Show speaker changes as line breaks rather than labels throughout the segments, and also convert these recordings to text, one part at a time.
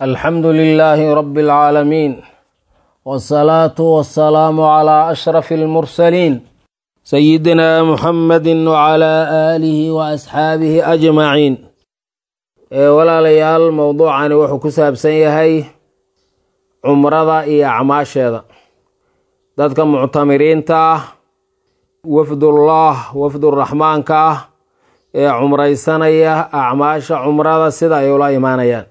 alxamdu lilaahi rabi اlcaalamiin wاsalaatu wasalaamu calaa ashrafi اlmursaliin sayidina muxamadi wcalaa aalihi wa asxaabihi ajmaciin ee walaalayaal mowduucani wuxuu ku saabsan yahay cumrada iyo acmaasheeda dadka muctamiriinta ah wafdullah wafduraxmaanka ah ee cumraysanaya acmaasha cumrada sida ay ula imaanayaan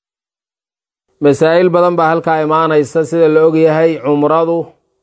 masaa'il badan baa halkaa imaanaysa sida la ogyahay cumradu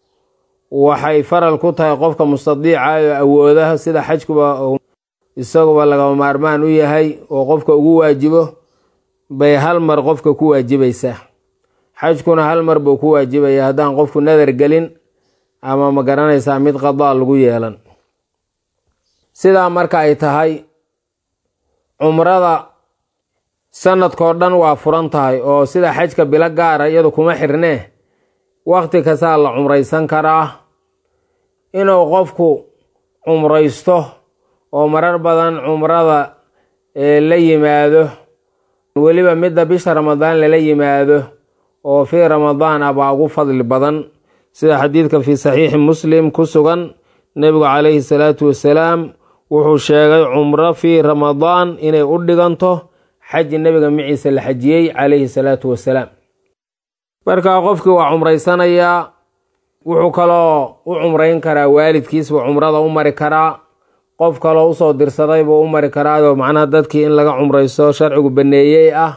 waxay faral ku tahay qofka mustadiica oo awoodaha sida xajkuba isaguba lagama maarmaan u yahay oo qofka ugu waajibo bay hal mar qofka ku waajibaysaa xajkuna hal mar buu ku waajibaya haddaan qofku nadar gelin ama ma garanaysaa mid qadaa lagu yeelan sidaa marka ay tahay cumrada sanadkao dhan waa furan tahay oo sida xajka bilo gaara iyadu kuma xirnee waqti kastaa la cumraysan karaa inuu qofku cumraysto oo marar badan cumrada la yimaado weliba midda bisha ramadaan lala yimaado oo fii ramadaan ah baa ugu fadli badan sida xadiidka fii saxiixi muslim ku sugan nebigu calayhi salaatu wasalaam wuxuu sheegay cumro fii ramadaan inay u dhiganto xaji nebiga miciisa la xajiyey calayhi salaatu wasalaam markaa qofkii waa cumraysanayaa wuxuu kaloo u cumrayn karaa waalidkiisbuu cumrada u mari karaa qof kaloo usoo dirsaday buu u mari karaao macnaha dadkii in laga cumraysto sharcigu baneeyey ah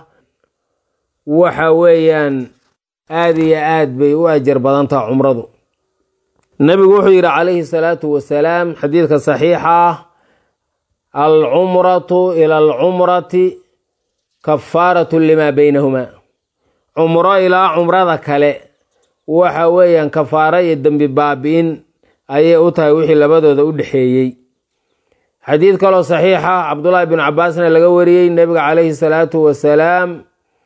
waxa weeyaan aada iyo aad bay u ajar badan taha cumradu nebigu wuxuu yidhi calayhi salaatu wasalaam xadiidka saxiixa ah alcumratu ila alcumrati kafaaratu limaa beynahumaa cumro ilaa cumrada kale waxa weeyaan kafaaro iyo dembi baabi-in ayay u tahay wixii labadooda u dhexeeyey xadiid kaloo saxiixa cabdullaahi binu cabaasna laga wariyey nebiga calayhi salaatu wasalaam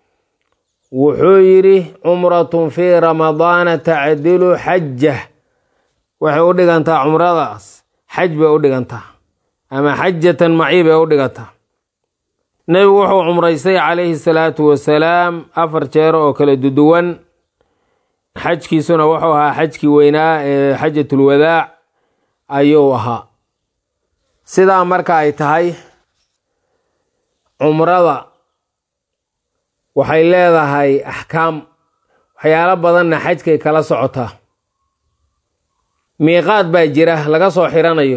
wuxuu yidhi cumratun fii ramadaana tacdilu xajah waxay u dhigantaa cumradaas xaj bay u dhigantaa ama xajatan maci bay u dhigantaa nebigu wuxuu cumraystay calayhi salaatu wasalaam afar jeer oo kala duduwan xajkiisuna wuxuu ahaa xajkii weynaa ee xajatulwadaac ayuu ahaa sidaa marka ay tahay cumrada waxay leedahay axkaam waxyaalo badanna xajkay kala socotaa miiqaad baa jira laga soo xiranayo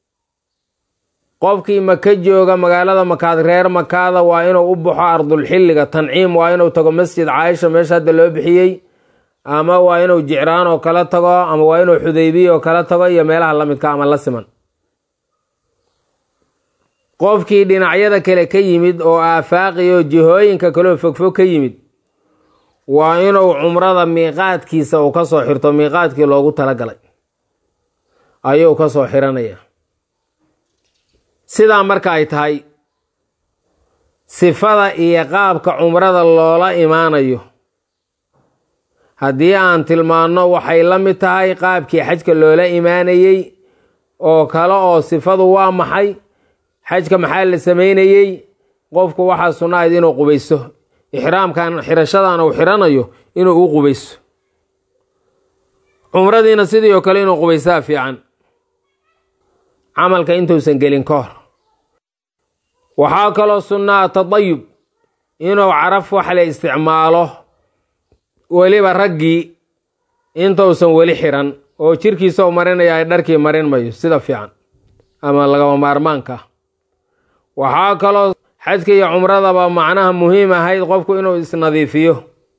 qofkii maka jooga magaalada makaad reer makaada waa inuu u baxo ardulxilliga tanciim waa inuu tago masjid caaisha meesha hadda loo bixiyey ama waa inuu jicraan oo kala tago ama waa inuu xudaybiya oo kala tago iyo meelaha lamidka ama la siman qofkii dhinacyada kale ka yimid oo aafaaqi oo jihooyinka kaleoo fogfog ka yimid waa inuu cumrada miiqaadkiisa uu ka soo xirto miiqaadkii loogu talagalay ayuu ka soo xiranaya sidaa marka ay tahay sifada iyo qaabka cumrada loola imaanayo haddii aan tilmaanno waxay la mid tahay qaabkii xajka loola imaanayey oo kale oo sifadu waa maxay xajka maxaa la sameynayey qofku waxaa sunnahayd inuu qubayso ixraamkan xirashadan uu xiranayo inuu u qubayso cumradiina sidii oo kale inuu qubaysaa fiican camalka intuusan gelin ka hor waxaa kaloo sunnaa tadayub inuu caraf wax la isticmaalo weliba raggii intuusan weli xiran oo jirkiisa u marinaya ay dharkii marin mayo sida fiican ama lagaba maarmaanka waxaa kaloo xajka iyo cumradaba macnaha muhiim ahayd qofku inuu isnadiifiyo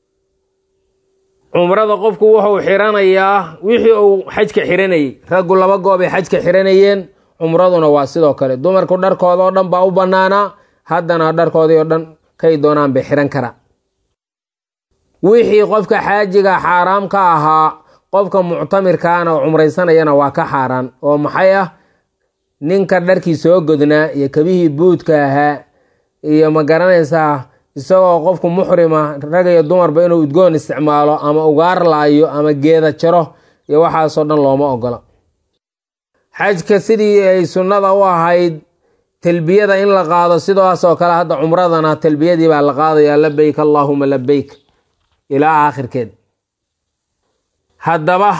cumrada qofku wuxuu xiranayaa wixii uu xajka xiranayey raggu laba goob ay xajka xiranayeen cumraduna waa sidoo kale dumarku dharkooda oo dhan baa u bannaanaa haddana dharkoodii oo dhan kay doonaan bay xiran karaa wixii qofka xaajiga xaaraam ka ahaa qofka muctamirkaana oo cumraysanayana waa ka xaaraan oo maxay ah ninka dharkii soo godnaa iyo kabihii buudka ahaa iyo ma garanaysaa isagoo qofku muxrima rag iyo dumarba inuu udgoon isticmaalo ama ugaar laayo ama geeda jaro iyo waxaasoo dhan looma ogola xajka sidii ay sunnada u ahayd talbiyada in la qaado sidaas oo kale hadda cumradana talbiyadii baa la qaadayaa labeyk allaahuma labeyk ilaa aakhirkeed haddaba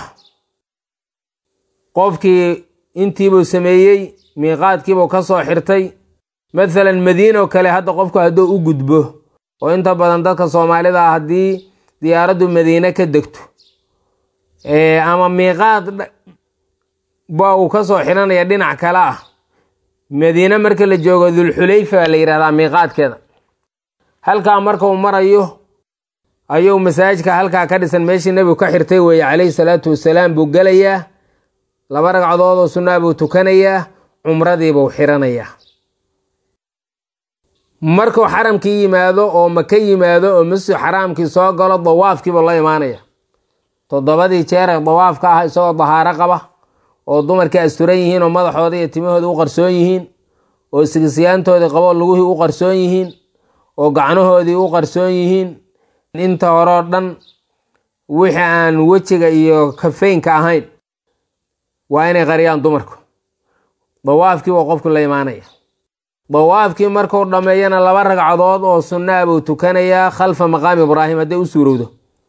qofkii intiibuu sameeyey miiqaadkiibuu ka soo xirtay mathalan madiina oo kale hadda qofku hadduu u gudbo oo inta badan dadka soomaalida ah haddii diyaaraddu madiine ka degto ama miiqaad ba uu ka soo xiranaya dhinac kale ah madiine marka la joogo dulxulayfa baa la yidhahdaa miiqaadkeeda halkaa markau marayo ayuu masaajidka halkaa ka dhisan meeshii nebigu ka xirtay weeye calayhi salaatu wasalaam buu gelayaa laba ragcadood oo sunnaa buu tukanayaa cumradiibuu xiranayaa markuu xaramkii yimaado oo maka yimaado oo masjid xaraamkii soo galo dawaafkiibuu la imaanaya toddobadii jeer ee dawaafka ah isagoo dahaaro qaba oo dumarkii asturan yihiin oo madaxooda iyo timahooda u qarsoon yihiin oo sigisyaantoodii qabo luguhii u qarsoon yihiin oo gacnahoodii u qarsoon yihiin inta horeo dhan wixii aan wejiga iyo kafeynka ahayn waa inay qariyaan dumarku dawaafkii waa qofku la imaanaya dawaafkii markuu dhammeeyana laba ragcadood oo sunnaa buu tukanayaa khalfa maqaami ibraahim hadday u suurowdo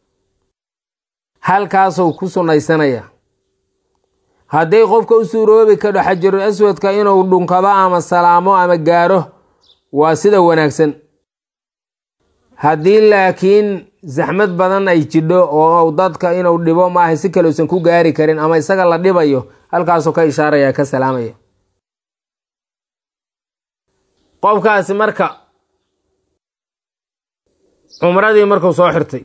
halkaasuu ku sunnaysanayaa hadday qofka u suuroobi kadho xajarul aswadka inuu dhunkado ama salaamo ama gaaro waa sida wanaagsan haddii laakiin saxmad badan ay jidho oo dadka inuu dhibo maaha si kale usan ku gaari karin ama isaga la dhibayo halkaasuu ka ishaaraya ka salaamaya qofkaasi marka cumradii markuu soo xirtay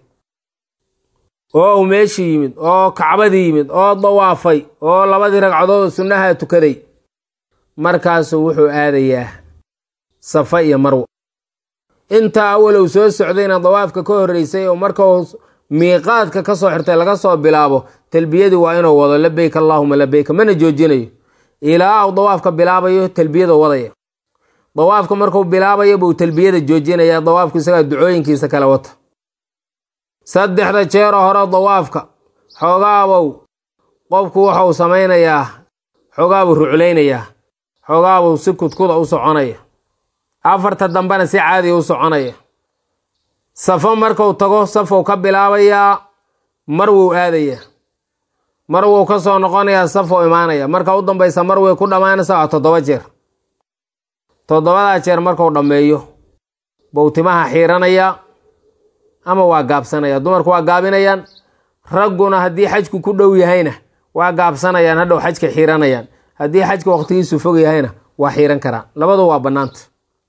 oo uu meeshii yimid oo kacbadii yimid oo dawaafay oo labadii ragcadood sunnaha tukaday markaasuu wuxuu aadayaa safa iyo marwo intaa awal uu soo socdayna dawaafka ka horreysay oo markuu miiqaadka ka soo xirtay laga soo bilaabo talbiyadii waa inuu wado labeyk allaahuma labeyka mana joojinayo ilaa uu dawaafka bilaabayo talbiyadu wadaya dawaafka markuu bilaabayo buu talbiyada joojinaya dawaafku isagaa ducooyinkiisa kala wata saddexda jeero hore dawaafka xoogaabow qofku waxau samaynayaa xoogaabuu ruclaynayaa xoogaabuu si kudkuda u soconaya afarta dambena si caadiya u soconaya safo markuu tago safou ka bilaabayaa marwuu aadayaa marwuu ka soo noqonayaa safou imaanaya marka u dambaysa marway ku dhammaanaysa waa toddoba jeer toddobadaa jeer markuu dhammeeyo buu timaha xiiranaya ama waa gaabsanaya dumarku waa gaabinayaan ragguna haddii xajku ku dhow yahayna waa gaabsanayaan hadhow xajka xiiranayaan haddii xajka waqtigiisu fog yahayna waa xiiran karaan labadu waa bannaanta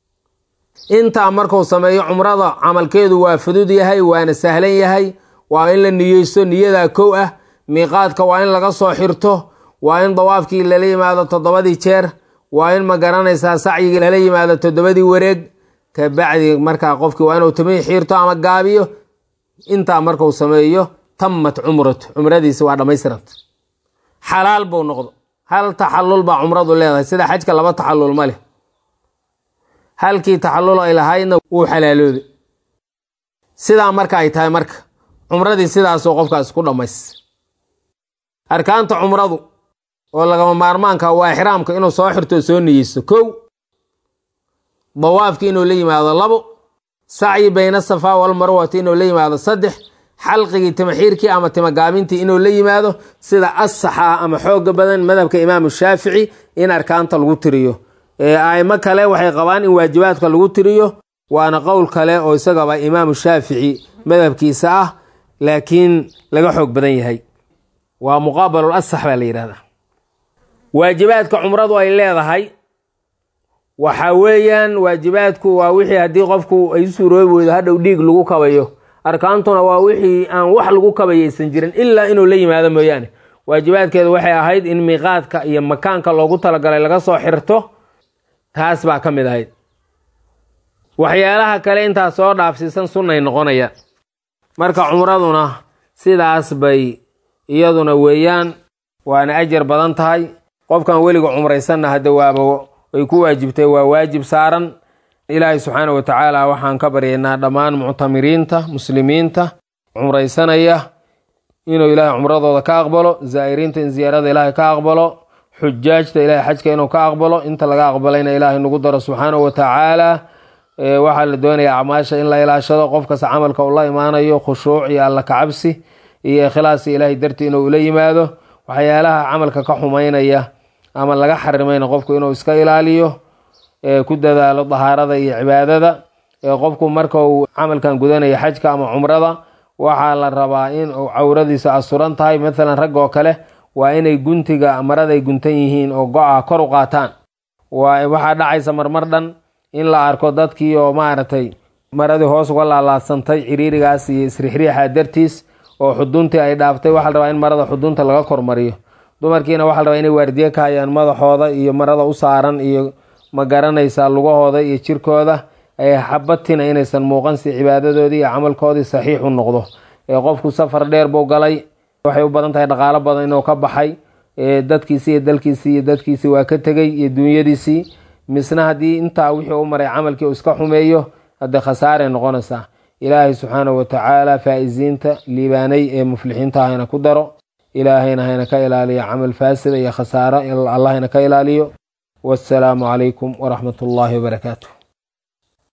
intaa markuu sameeyo cumrada camalkeedu waa fudud yahay waana sahlan yahay waa in la niyeysto niyadaa kow ah miiqaadka waa in laga soo xirto waa in dawaafkii lala yimaado toddobadii jeer waa in ma garanaysaa sacyigii lala yimaado toddobadii wareeg kabacdi markaa qofkii waa inuu timihii xiirto ama gaabiyo intaa markuu sameeyo tammat cumratu cumradiisi waa dhammaystiranta xalaal buu noqdo hal taxallul baa cumradu leedahay sida xajka laba taxallul ma leh halkii taxallul ay lahaydna wuu xalaaloobay sidaa marka ay tahay marka cumradii sidaasuu qofkaas ku dhammays arkaanta cumradu oo lagama maarmaanka waa ixraamka inuu soo xirto soo niyeysto kow dawaafki inuu la yimaado labo sacyi bayna safaa walmarwati inuu la yimaado saddex xalqigii timaxiirkii ama timagaabintii inuu la yimaado sida asaxa ama xooga badan madhabka imaamu shaafici in arkaanta lagu tiriyo aimo kale waxay qabaan in waajibaadka lagu tiriyo waana qowl kale oo isagaba imaamu shaafici madhabkiisa ah laakiin laga xoog badan yahay waa muqaabalul asax baa la yidhahdaa waajibaadka cumradu ay leedahay waxa weeyaan waajibaadku waa wixii haddii qofku ay u suuroobi weydo hadhow dhiig lagu kabayo arkaantuna waa wixii aan wax lagu kabayaysan jirin ilaa inuu la yimaado mooyaane waajibaadkeedu waxay ahayd in miiqaadka iyo makaanka loogu talagalay laga soo xirto taas baa ka mid ahayd waxyaalaha kale intaas soo dhaafsiisan sunnay noqonayaan marka cumraduna sidaas bay iyaduna weeyaan waana ajar badan tahay qofkan weliga cumraysanna hadda waaba ay ku waajibtay waa waajib saaran ilaahay subxaana wa tacaala waxaan ka baryaynaa dhammaan muctamiriinta muslimiinta cumraysanaya inuu ilaahay cumradooda ka aqbalo zaa'iriinta in ziyaarada ilaahay ka aqbalo xujaajta ilaahay xajka inuu ka aqbalo inta laga aqbalayna ilaahay nagu daro subxaanahu watacaala waxaa la doonayaa acmaasha in la ilaashado qof kasta camalka uu la imaanayo khushuuc iyo alla kacabsi iyo ikhlaasi ilaahay dartii inuu ula yimaado waxyaalaha camalka ka xumaynaya ama laga xarimayna qofku inuu iska ilaaliyo ku dadaalo dahaarada iyo cibaadada qofku marka uu camalkan gudanaya xajka ama cumrada waxaa la rabaa in uu cawradiisa asuran tahay maalan rag oo kale waa inay guntiga maraday guntan yihiin oo go-a kor u qaataan waxaa dhacaysa marmar dhan in la arko dadkii oo maaragtay maradii hoos uga laalaadsantay ciriirigaas iyo isrixriixa dartiis oo xuduntii ay dhaaftay waxaa la rabaa in marada xudunta laga kormariyo dumarkiina waxaa la rabaa inay waardiye ka hayaan madaxooda iyo marada u saaran iyo ma garanaysaa lugahooda iyo jirkooda xabatina inaysan muuqan si cibaadadoodii iyo camalkoodii saxiix u noqdo qofku safar dheer buu galay waxay u badan tahay dhaqaalo badan inuu ka baxay dadkiisii iyo dalkiisii iyo dadkiisii waa ka tegey iyo duunyadiisii misna haddii intaa wixii u maray camalkii uu iska xumeeyo haddee khasaaray noqonaysaa ilaahay subxaanahu watacaala faa-isiinta liibaanay ee muflixiinta hayna ku daro ilaahayna hayna ka ilaaliyo camal faasida iyo khasaaro allahayna ka ilaaliyo wassalaamu calaykum waraxmat ullaahi wabarakaatu